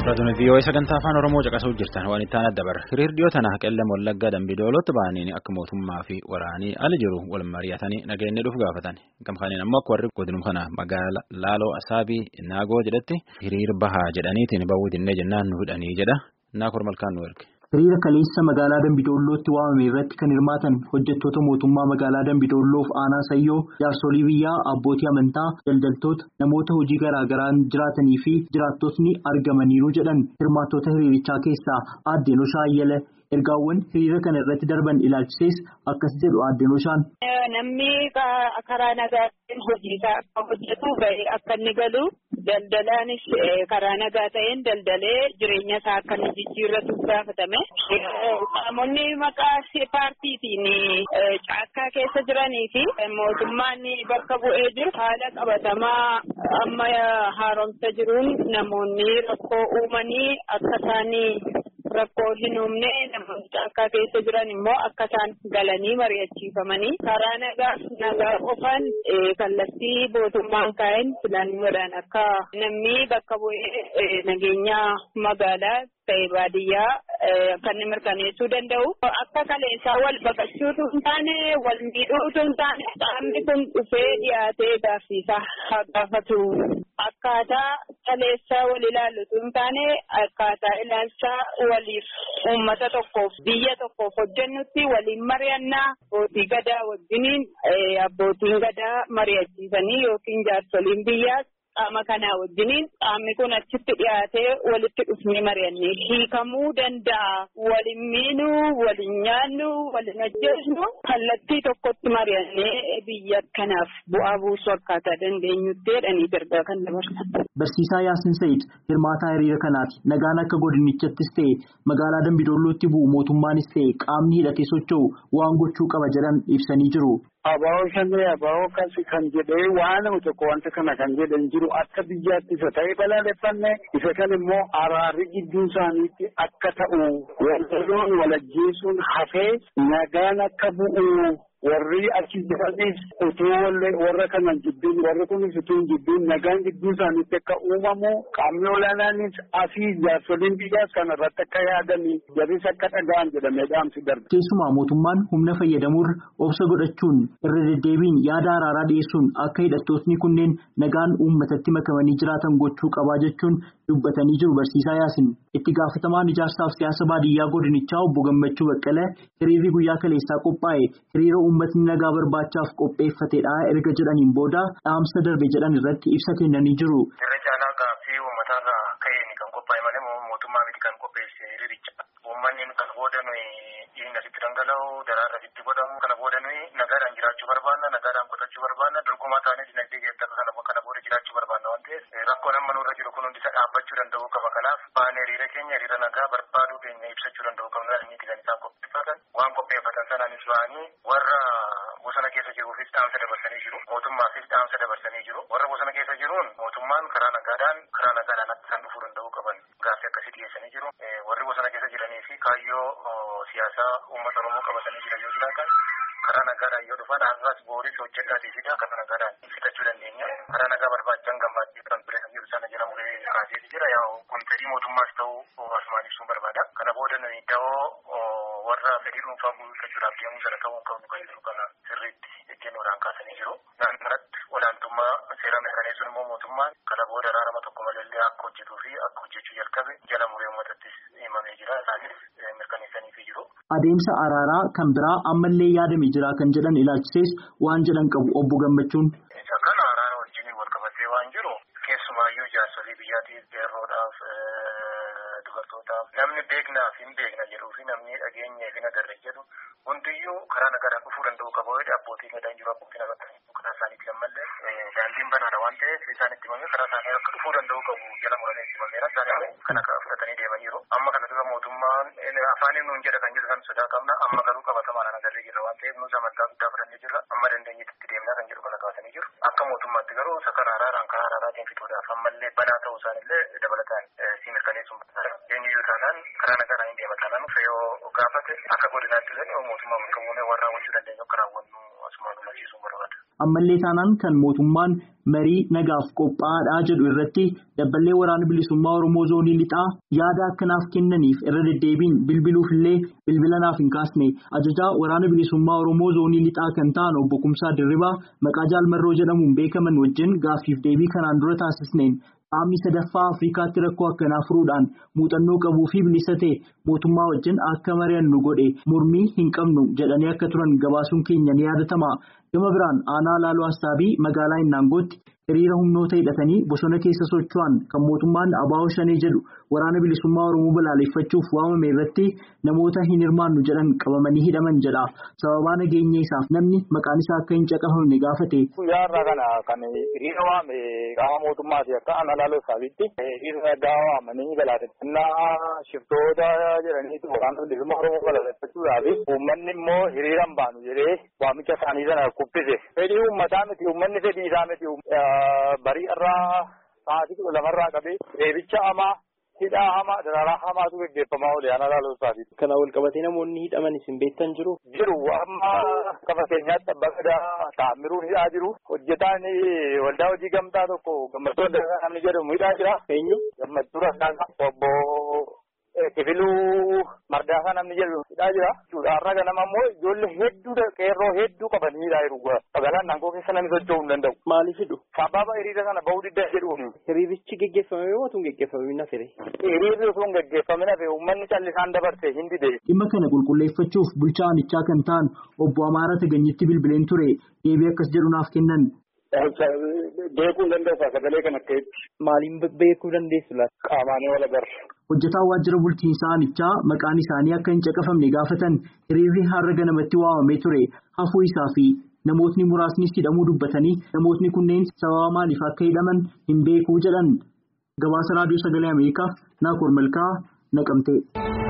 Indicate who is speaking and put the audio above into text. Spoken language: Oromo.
Speaker 1: Raadiyoon VOA sagantaa afaan Oromoo caqasuu jirtan waan itti aanaa dabarra. Hiriirri tana qellem wallaggaa dambidoolotti ba'anii akka mootummaa fi waraanii ala jiru wal mari'atanii nageenya dhufu gaafatan. Gamkaaniin ammoo akka warri godinuu kana magaala Laaloo Asaabii Naagoo jedhatti hiriir bahaa jedhaniitiin ba'uu dinnee jennaan nu hidhanii jedha. Naakoor malkaan nu erge.
Speaker 2: Hiriira kaleessa magaalaa Dambidoollootti waamame irratti kan hirmaatan hojjettoota mootummaa magaalaa Dambidoolloof aanaa Sayyoo, jaarsolii biyyaa, abbootii amantaa, daldaltoota, namoota hojii garaa garaan jiraatanii fi jiraattotni argamaniiru jedhan hirmaattota hiriirichaa keessaa Aaddee Noshaa Ayyala ergaawwan hiriira kana irratti darban ilaalchisees akkas jedhu Aaddee Noshaan.
Speaker 3: Namni karaa nagaatiin hojii isaa akka hojjetu bahee akka inni galu daldalaanis karaa nagaa ta'een daldalee jireenya isaa akka inni jijjiirratu gaafatame. Qaamonni maqaa paartiitiin caakkaa keessa jiranii fi mootummaan bakka bu'ee jiru haala qabatamaa amma haaromsa jiruun namoonni rakkoo uumanii akka isaanii rakkoo hin uumne namoonni caakkaa keessa jiran immoo akka isaan galanii mari'achiifamanii karaa nagaa nagaa qofaan kallattii mootummaan kaa'een filannoodhaan akka namni bakka bu'ee nageenya magaalaa ta'e baadiyyaa kan mirkaneessuu danda'u akka kaleessaa wal baqachuutu hin taane wal miidhuutu hin taane qaamni kun dhufee dhiyaatee gaaffiisaa haa gaafatu akkaataa kaleessaa wal ilaallutu hin taane akkaataa ilaalchaa waliif uummata tokkoof biyya tokkoof hojjennutti waliin mari'annaa abbootii gadaa wajjiniin abbootiin gadaa mari'achiisanii yookiin jaarsoliin biyyaas. qaama kanaa wajjiniin qaamni kun achitti dhiyaatee walitti dhufnee mari'annee hiikamuu danda'a walin miinuu walin nyaannuu walin ajjeesnu kallattii tokkotti mari'annee biyya kanaaf bu'aa buusuu akkaataa dandeenyutti jedhanii ergaa kan dabarsan.
Speaker 2: Barsiisaa Yaasin Sayid hirmaataa hiriira kanaati. Nagaan akka godinichaattis ta'e magaalaa Dambidoollootti bu'u mootummaanis ta'e qaamni hidhatee socho'u waan gochuu qaba jedhan ibsanii jiru.
Speaker 4: Abaa'oo shanee abaa'oo kasi kan jedhee waan tokko wanta kana kan jedhan jiru akka biyyaatti isa ta'ee balaaleffanne isa kan immoo araarri gidduu isaaniitti akka ta'u walloon walajjeesuun hafee nagaan akka bu'u warri achi jiranis utuu warra kanan jibbiin warri kunis utuu hin jibbiin nagaan gidduu isaaniitti akka uumamu qaamni olaanaanis asii jaarsoliin biyyaas kana irratti akka yaadanii jarris akka dhaga'an jedhamee dhaamsi darbe.
Speaker 2: Keessumaa mootummaan humna fayyadamuurra obsa godhachuun irra deddeebiin yaada araaraa dhiyeessuun akka hidhattootni kunneen nagaan uummatatti makamanii jiraatan gochuu qabaa jechuun dubbatanii jiru barsiisaa yaasin. Itti gaafatamaan ijaarsaaf siyaasa baadiyyaa godinichaa obbo Gammachuu Baqqalee hiriirri guyyaa kaleessaa qophaa'e hiriira uummatni nagaa barbaachaaf qopheeffatedha erga jedhaniin booda dhaamsa darbe jedhan irratti ibsa kennanii jiru.
Speaker 5: Irra caalaa gaaffii uummataarraa ka'een kan qophaa'e malee mootummaa miti kan qopheesse hiriiricha. Uummanni kan booda nuyi dhiigni asitti dhangala'u daraarra asitti godhamu kana booda nuyi nagaadhaan jiraachuu barbaanna nagaadhaan qotachuu barbaanna dorgomaa taanee dinagdee keessatti kana booda jiraachuu barbaanna waan ta'eef rakkoon amma nurra jiru kun hundi isa dhaabbachuu danda'uu qaba kanaaf baanee hiriira keenya hiriira nagaa barbaaduu keenya ibsachuu danda'uu qabna inni kan isaan qopheeffatan waan qopheeffatan sanaanis ba'anii warra bosona keessa jiruufis dhaamsa dabarsanii jiru mootummaafis dhaamsa dabarsanii jiru warra bosona keessa jiruun mootummaan karaa nagaadhaan karaa nagaadhaan akka isaan dhufuu danda'uu qaban gaaffii akkasii dhiyeessanii jiru warri bosona keessa jiranii fi kaayyoo siyaasaa uummata oromoo qabatanii jiran yoo jiraatan karaa nagaadhaan yoo dhufan har'as booris hojjedhaatii fida karaa nagaadhaan fixachuu dandeenya karaa nagaa barbaachisan gammaachuu kan ture jiru sana jedhamu kaaseeti jira yaa kun fedhii mootummaas ta'uu asumaan ibsuun barbaada kana booda nuyi da'oo warra fedhii dhuunfaa guuttachuudhaaf deemuu sana ta'uu hin qabnu kan jiru kana sirriitti ejjennoodhaan kaasanii jiru naannoorratti olaantummaa seera mirkaneessuun immoo mootummaan kana booda araarama tokko malee akka hojjetuu fi akka hojjechuu jalqabe jala muree uummatattis himamee jira isaanis mirkaneessaniifii jiru.
Speaker 2: Adeemsa araaraa kan biraa ammallee yaadame jira kan jedhan ilaalchisees waan jedhan qabu obbo Gammachuun.
Speaker 5: Isa kana araara wajjin wal qabatee waan jiru keessumaayyuu jaarsolii biyyaatiif yeroodhaaf dubartootaaf namni beeknaaf hin beekna jedhuu fi namni dhageenyee fi nagarre jedhu hundiyyuu karaa nagaadhaan dhufuu danda'u qaba jedhe abbootiin gadaan jiru abbootiin agartanii karaa isaaniitti ammallee daandiin banaadha waan ta'eef isaan itti himamee karaa isaanii akka dhufuu danda'u qabu jala muranii itti himameera isaanii kana fudhatanii deemaniiru amma kana dura mootummaan afaaniin nuun jedha kan jedhu san sodaa qabna amma garuu qabatamaadhaan agarree jirra waan ta'eef nuus amantaa guddaa fudhannee jirra amma dandeenyetti itti deemnaa kan jedhu kana kaasanii jiru akka mootummaatti garuu isa kana araaraan karaa araaraatiin fixuudhaaf ammallee banaa ta'uu isaanillee dabalataan si mirkaneessuun eenyuyyuu taanaan karaa nagaadhaan hin deema taanaan fe'oo gaafate akka godinaatti illee mootummaa bakka buunee warra raawwachuu dandeenyu akka raawwannu asumaan hubachiisuun barbaada.
Speaker 2: Ammallee taanaan kan mootummaan marii nagaaf qophaa'aadhaa jedhu irratti dabballee waraana bilisummaa Oromoo zoonii lixaa yaada akkanaaf kennaniif irra deddeebiin bilbiluufillee bilbila naaf hin kaasne ajajaa waraana bilisummaa Oromoo zoonii lixaa kan ta'an obbo Kumsaa Dirribaa maqaa jaalmarroo jedhamuun beekaman wajjin gaaffiif deebii kanaan dura taasisneen. Qaamni sadaffaa Afrikaatti rakkoo akkanaa furuudhaan muuxannoo qabuu fi bilisa ta'e mootummaa wajjin akka mari'annu godhe mormii hin qabnu jedhanii akka turan gabaasuun keenya ni yaadatama. Gama biraan aanaa laaloo Assaabii magaalaa Innaangootti hiriira humnoota hidhatanii bosona keessa socho'an kan mootummaan Abaawoo Shanee jedhu waraana bilisummaa Oromoo balaaleffachuuf waamame irratti namoota hin hirmaannu jedhan qabamanii hidhaman jedha. Sababaa nageenya isaaf namni maqaan isaa akka hin caqafamne gaafate.
Speaker 5: Guyyaa irraa kana kan hiriira waame qaama mootummaati akka aanaa laaloo Assaabiitti hiriira nagaa waamanii balaaleffannaa shiftoota jedhaniitu waraana bilisummaa Oromoo balaaleffachuudhaaf uummanni immoo hiriira hin baanu jedhee waamicha isaanii sana kubbise. Fedhii uummataa miti uummanni fedhii isaa miti barii irraa sa'aatii kudha lamarraa qabee reebicha hamaa hidhaa hamaa dararaa hamaatu gaggeeffamaa oole aanaa laaloo Assaabiitti.
Speaker 6: Kana wal qabatee namoonni hidhaman isin beektan jiru?
Speaker 5: Jiru amma kafa keenyaatti abbaa gadaa taamiruun hidhaa jiru. Hojjetaan waldaa hojii gamtaa tokko gammachuu adda namni jedhamu hidhaa jira.
Speaker 6: Eenyu?
Speaker 5: Gammachuu Rakkaasaa obbo Kifiluu Mardaasaa namni jedhu hidhaa jira. Har'a ganama immoo ijoollee hedduu qeerroo hedduu qabanii hidhaa jiru. Magaalaan naangoo keessa namni socho'uu hin danda'u.
Speaker 6: Maaliif hidhu?
Speaker 5: Sababa hiriira sana bahuu diddaa jedhuuni.
Speaker 6: Hiriirichi geggeeffame yoo ta'u geggeeffame na fire.
Speaker 5: Hiriirri osoo hin geggeeffamin hafe uummanni callisaan dabarse hin dide.
Speaker 2: Dhimma kana qulqulleeffachuuf bulchaa aanichaa kan ta'an obbo Amaara Taganyitti bilbileen ture deebii akkas jedhu naaf kennan.
Speaker 5: Beekuu dandeessaa sagalee kan akkatti.
Speaker 6: Maaliin beekuu dandeessu laata?
Speaker 5: Qaamaanii wal agarra.
Speaker 2: Hojjetaan waajjira bulchiinsaa aanichaa maqaan isaanii akka hin caqafamne gaafatan hiriirri har'a ganamatti waamamee ture hafuu isaa fi namootni muraasnis hidhamuu dubbatanii namootni kunneen sababa maaliif akka hidhaman hin beekuu jedhan gabaasa raadiyoo sagalee Ameerikaaf Naakoor Malkaa naqamtee.